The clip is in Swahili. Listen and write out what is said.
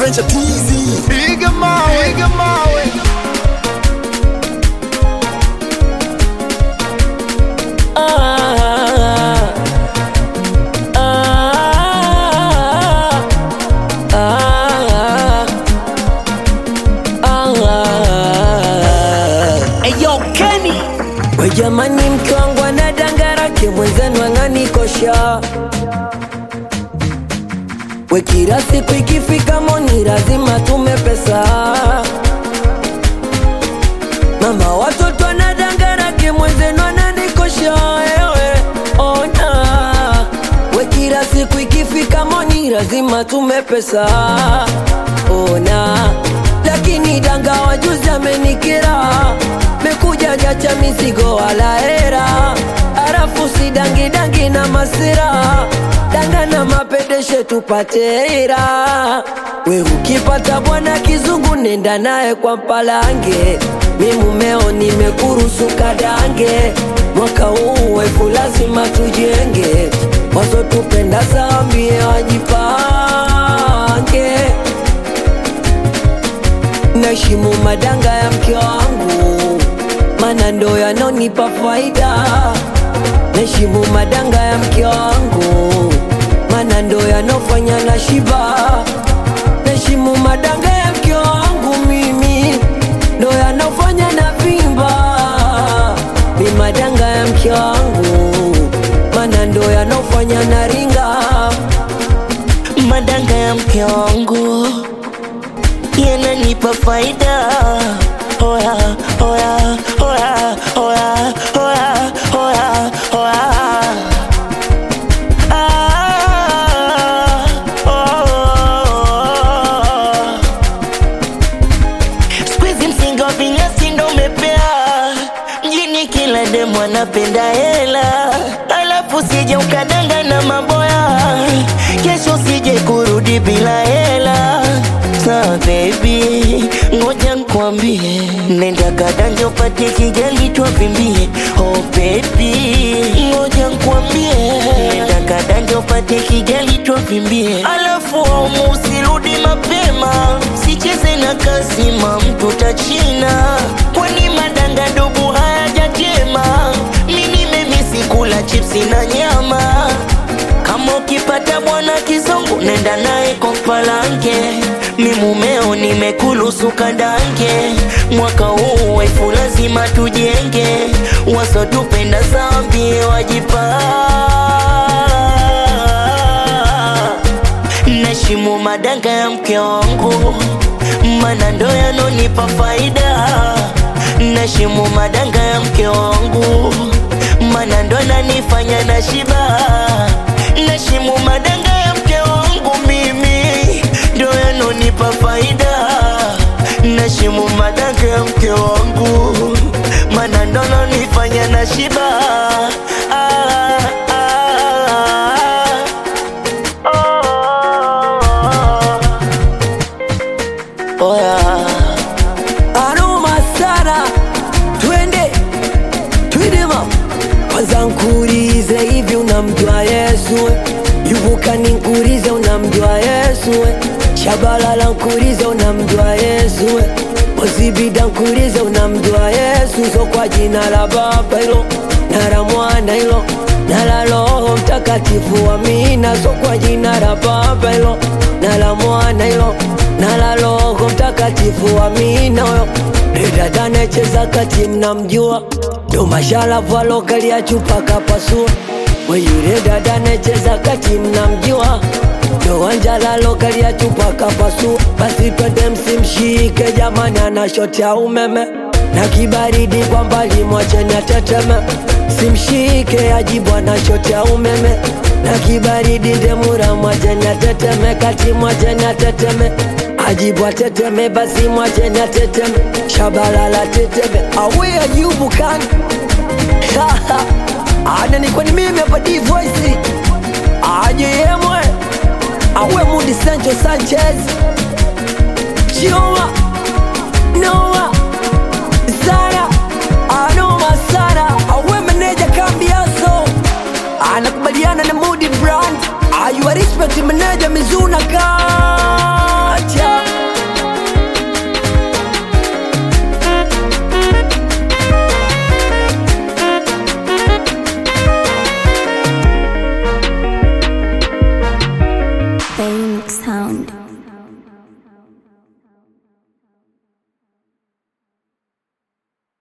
French Teasy. Piga mawe, piga mawe. Ah, ah, ah, ah. Eyo Kenny We jamani, mke wangu anadangarake mwenzenu ang'anikosha. We kila siku ikifika moni lazima tume pesa. Mama watoto anadangarake mwenzenu ananikosha. Ewe ona, we kila siku ikifika moni lazima tume pesa. Ona, lakini danga wajuzi amenikera mekuja jacha mizigo wala hera, arafu si dangi dangi na masira, danga na mapedeshe tupate hera. We ukipata bwana kizungu nenda naye kwa mpalange, mi mumeo nimekuruhusu kadange, mwaka huu wefu lazima tujenge, wazo tupenda zambie wajipange naheshimu madanga ya mke wangu, mana ndo yanonipa faida. Naheshimu madanga ya mke wangu, mana ndo yanofanya na shiba. Naheshimu madanga ya mke wangu, mimi ndo yanofanya na vimba. Ni madanga ya mke wangu, mana ndo yanofanya na ringa. madanga ya mke wangu yananipa faida oya oya oya oya oya oya oya Ah, oh. Siku hizi msingi wa vinyasi ndo umepea mjini, kila demu anapenda hela, alafu sije ukadanga na maboya, kesho usije kurudi bila hela. Sa baby, ngoja nkwambie, nenda kadange upate kijali twavimbie. Oh baby, ngoja nkwambie, nenda kadange upate kijali twavimbie, alafu aumu usirudi mapema, sicheze na kasima mtu tachina, kwani madanga ndugu hayajatema. Mimi nimemisi kula chipsi na nyama kama ukipata bwana kizungu nenda naye kwa palanke, mi mumeo nimekulusu kadange, mwaka huu wefu lazima tujenge, wasotupenda zambi wajipa Nashimu madanga ya mke wangu, mana ndo yanonipa faida. Nashimu madanga ya mke wangu, mana ndo nanifanya na shiba. Nashimu madanga ya mke wangu, mimi ndo yanonipa faida. Nashimu madanga ya mke wangu, mana ndo nanifanya na shiba. Ah, ah, ah. Oh, yeah. Aroma sana, twende twende ma kwanza nkurize hivi, unamjua Yesu? we? Yuvuka ninkurize, unamjua Yesu? we? Shabalala nkurize, unamjua Yesu? we? Ozibida nkurize, unamjua Yesu? So kwa jina la Baba hilo na la Mwana hilo na la Roho Mtakatifu, amina. So kwa jina la Baba hilo na la Mwana hilo na la Roho Mtakatifu, amina. Huyo dada anayecheza kati, mnamjua ndo masharafu alokalia chupa kapasua. We yule dada anayecheza kati, mnamjua ndo wanjala alokalia chupa kapasua. Basi twende msimshike jamani, ana shoti ya umeme na kibaridi kwa mbali, mwacheni ateteme. Simshike ajibu ana shoti ya umeme na kibaridi ndemura, mwacheni ateteme, kati mwacheni ateteme ajibu ateteme, basi mwacheni ateteme, shabalala teteme, awe ajibu kani ana ni kwani mimi hapa D voice aje yemwe awe Mudi Sancho Sanchez Chioma Noah Sara Anoma Sara awe meneja Kambiaso anakubaliana na Mudi Brand ayuwa respect meneja Mizuna ka